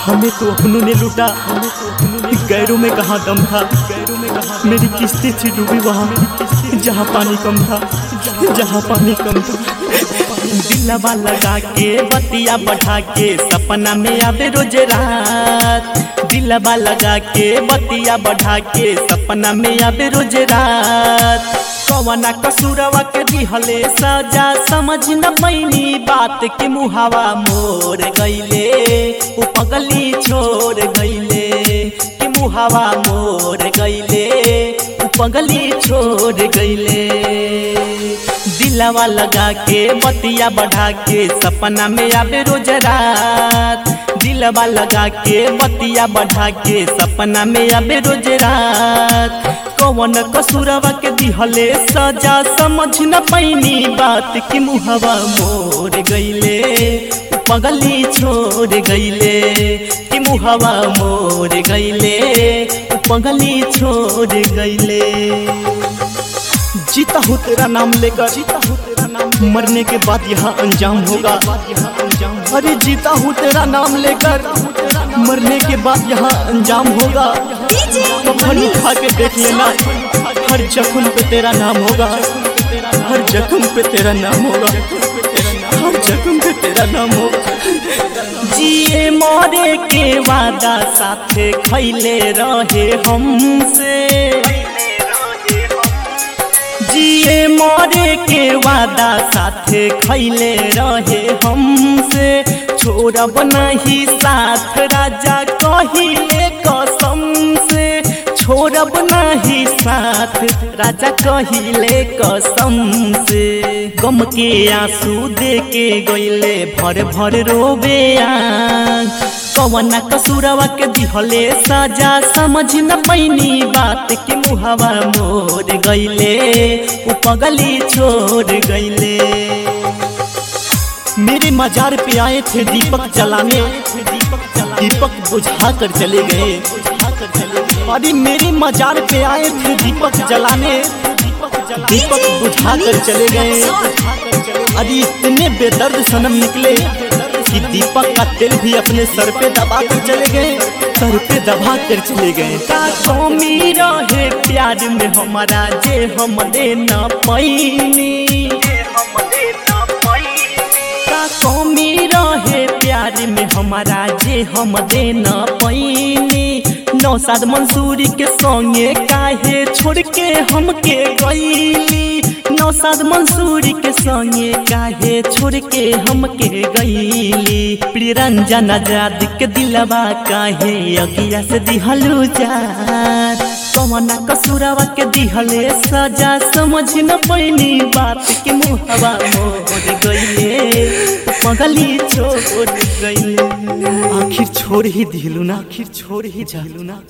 हमें तो अपनों ने लूटा गैरों में कहा दम था गैरों में कहा मेरी किस्ती थी डूबी वहाँ जहाँ पानी कम था जहाँ पानी कम था दिलवा लगा के बतिया बढ़ा के सपना में आवे रोज रात दिलवा लगा के बतिया बढ़ा के सपना में आवे रोज रात कवना कसूरवा के दिहले सजा समझ न पैनी बात के मुहावा मोर गईले उ पगली छोड़ गईले के मुहावा मोर गईले उ पगली छोड़ गईले दिलवा लगा के बतिया बढ़ा के सपना में आवे रोज रात दिलवा लगा के बतिया बढ़ा के सपना में आवे रोज रात कौन कसूरवा के दिहले सजा समझ न पैनी बात की मुहवा मोर गईले पगली छोड़ गईले कि मुहवा मोर गईले पगली छोड़ गईले जीता हूँ तेरा नाम लेकर जीता हूँ तेरा नाम मरने के बाद यहाँ अंजाम होगा अरे जीता हूँ तेरा नाम लेकर मरने के बाद यहाँ अंजाम होगा कफन उठा के देख लेना हर जख्म पे तेरा नाम होगा हर जख्म पे तेरा नाम होगा हर जख्म पे तेरा नाम होगा जिए मरे के वादा साथे खैले रहे हमसे जिए मरे के वादा साथे खैले रहे हमसे छोड़ब नहीं साथ राजा कहिले कसम से छोड़ब नहीं साथ राजा कहिले कसम से गम के आंसू दे के गईले भर भर रोबे आँख कवना कसूरवा के दिहले सजा समझ न पैनी बात के मुहवा मोर गईले उ पगली छोड़ गईले मेरे मजार पे आए थे दीपक जलाने दीपक बुझा कर चले गए अरे मेरे मजार पे आए थे दीपक जलाने दीपक बुझा कर चले गए अरे इतने बेदर्द सनम निकले कि दीपक का दिल भी अपने सर पे दबा कर चले गए सर पे दबा कर चले गए का कमी रहे प्यार में हमारा जे हम दे न पैनी का कमी रहे प्यार में हमारा जे हम दे न पैनी नौसाद मंसूरी के संगे काहे छोड़ के हमके गईली नौसाद मंसूरी के संगे काहे छोड़ के हमके गईली प्रियरंजन आजाद के दिलवा काहे अगिया से दिहलू जार कवना कसूरवा के दिहले सजा समझ न पैनी बात के मुहवा मोर गईले पगली छोड़ गईले आखिर छोड़ ही दिलू ना आखिर छोड़ ही जालू ना